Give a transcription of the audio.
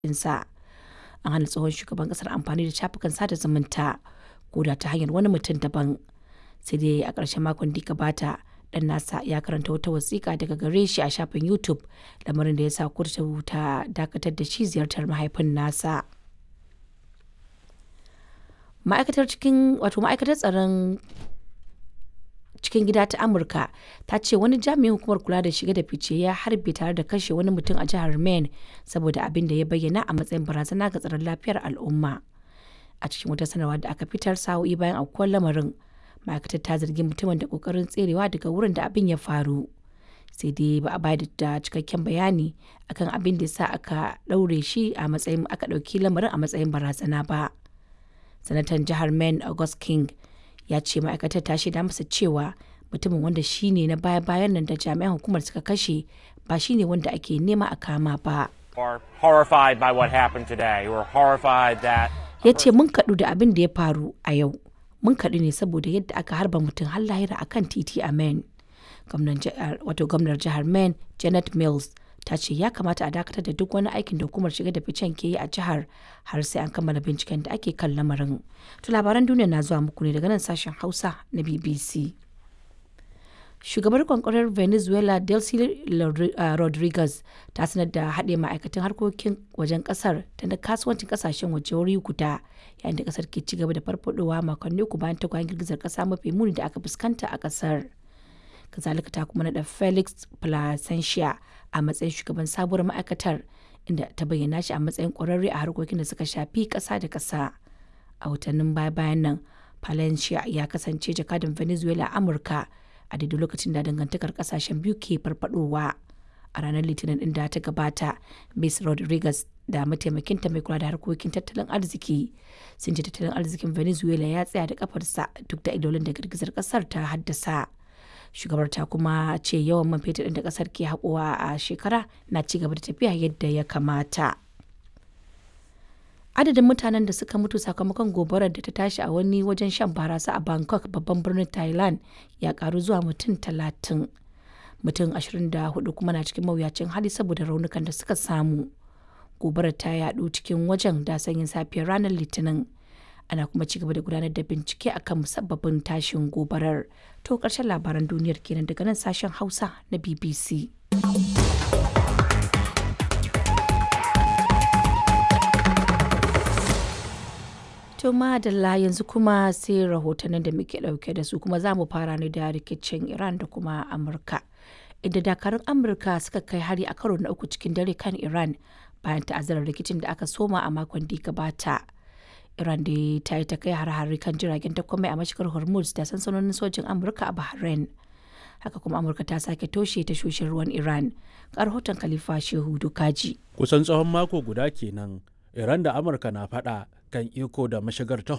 ɗinsa. An hana tsohon shugaban ƙasar amfani da shafukan sada zumunta ko da ta hanyar wani mutum daban. Sai dai a ƙarshen makon da ya gabata ɗan nasa ya karanta wata wasiƙa daga gare shi a shafin YouTube lamarin da ya sa kotu ta dakatar da shi ziyartar mahaifin nasa. Ma'aikatar cikin wato ma'aikatar tsaron cikin gida ta Amurka ta ce wani jami'in hukumar kula da shige da fice ya harbe tare da kashe wani mutum a jihar Maine saboda abin da ya bayyana a matsayin barazana ga tsaron lafiyar al'umma. A cikin wata sanarwa da aka fitar sa'o'i bayan aukuwar lamarin, ma'aikatar ta zargi mutumin da kokarin tserewa daga wurin da abin ya faru. Sai dai ba a bayar da cikakken bayani akan abin da sa aka ɗaure shi a matsayin aka ɗauki lamarin a matsayin barazana ba. Sanatan jihar Maine August King ya ce ma'aikatar ta shaida masa cewa mutumin wanda shi ne na baya-bayan nan da jami'an hukumar suka kashe ba shi ne wanda ake nema a kama ba. are horrified by what happened today. We're horrified that Ya ce mun kaɗu da abin da ya faru a yau. Mun kaɗu ne saboda yadda aka harba mutum har lahira a kan titi a Maine. Wato gwamnar jihar Maine Janet Mills ta ce ya kamata a dakatar da duk wani aikin da hukumar shiga da ficen ke yi a jihar har sai an kammala binciken da ake kan lamarin. To labaran duniya na zuwa muku ne daga nan sashen Hausa na BBC. Shugabar kwankwarar Venezuela Delcy Rodriguez ta sanar da haɗe ma'aikatan harkokin wajen ƙasar da na kasuwancin ƙasashen waje wuri guda yayin da ƙasar ke ci gaba da farfadowa makonni uku bayan tagwayen girgizar ƙasa mafi muni da aka fuskanta a ƙasar. Kazalika ta kuma naɗa Felix Placentia a matsayin shugaban sabuwar ma'aikatar inda ta bayyana shi a matsayin ƙwararre a harkokin da suka shafi ƙasa da ƙasa. A watannin baya-bayan nan, Palencia ya kasance jakadan Venezuela a Amurka a daidai lokacin da dangantakar kasashen biyu ke farfadowa. A ranar Litinin din da ta gabata, Ms. Rodriguez da mataimakinta mai kula da harkokin tattalin arziki sun ce tattalin arzikin Venezuela ya tsaya da kafarsa duk da idolin da girgizar kasar ta haddasa. Shugabar ta kuma ce yawan man fetur ɗin da kasar ke haƙowa a shekara na ci gaba da tafiya yadda ya kamata. adadin mutanen da suka mutu sakamakon gobarar da ta tashi a wani wajen shan barasa a bangkok babban birnin thailand ya karu zuwa mutum talatin mutum 24 kuma na cikin mawuyacin hali saboda raunukan da suka samu gobarar ta yadu cikin wajen da sanyin safiyar ranar litinin ana kuma ci gaba da gudanar da bincike akan musabbabin tashin gobarar to karshen labaran duniyar kenan daga nan sashen hausa na bbc To madalla yanzu kuma sai rahotannin da muke dauke da su kuma za mu fara ne da rikicin Iran da kuma Amurka. Inda dakarun Amurka suka kai hari a karo na uku cikin dare kan Iran bayan ta'azzarar rikicin da aka soma a makon da gabata. Iran da ta yi ta kai har-hari kan jiragen takwamai a mashigar Hormuz da sansanonin sojin Amurka a Bahrain. Haka kuma Amurka ta sake toshe tashoshin ruwan Iran. Ga rahoton Khalifa Shehu Dukaji. Kusan tsawon mako guda kenan Iran da Amurka na faɗa kan iko da mashigar ta